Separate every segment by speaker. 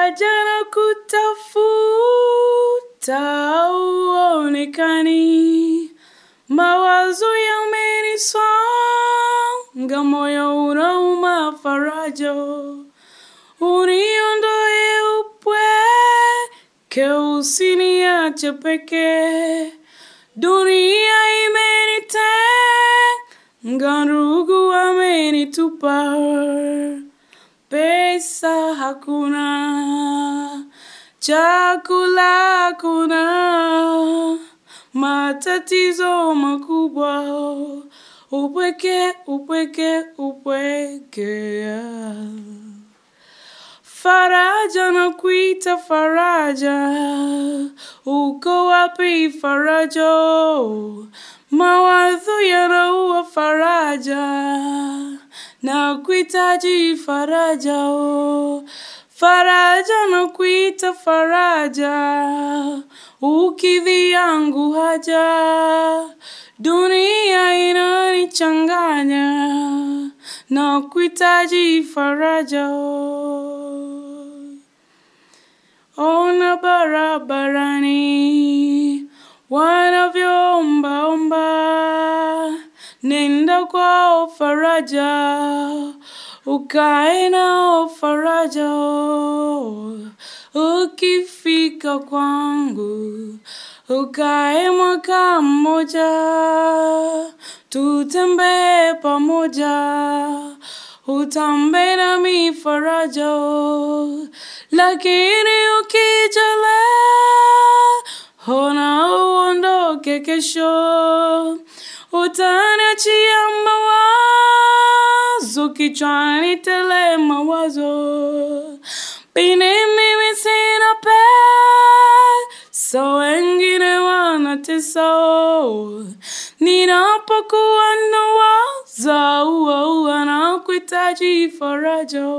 Speaker 1: faraja na kutafuta uonekani, mawazo yamenisonga, moyo unauma faraja, uniondoe upweke, usiniache peke, dunia imenitenga, ndugu amenitupa pesa hakuna, chakula hakuna, matatizo makubwa, upweke, upweke, upweke. Faraja na kuita faraja, uko wapi faraja? Mawazo yanaua faraja na kuhitaji faraja oh. Faraja na kuita faraja, ukidhi yangu haja, dunia inanichanganya na kuhitaji faraja oh. Ona barabarani wanavyoombaomba, nenda kwao faraja, ukae nao faraja. Ukifika kwangu, ukae mwaka mmoja, tutembee pamoja, utambe nami faraja. Lakini ukijale, ona uondoke kesho, utaniachia mawazo kichwani tele mawazo, pini mimi sina pesa, wengine wanatesa, ninapokuwa nawaza ua na kuhitaji faraja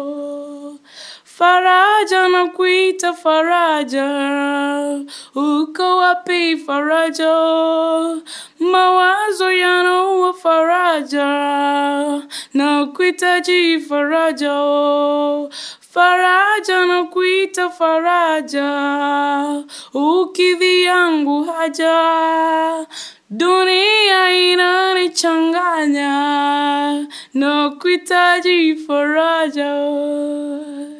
Speaker 1: faraja na kuita faraja, uko wapi faraja? Mawazo yanaua faraja na kuhitaji faraja, faraja na kuita faraja, ukidhi yangu haja dunia inanichanganya na kuhitaji faraja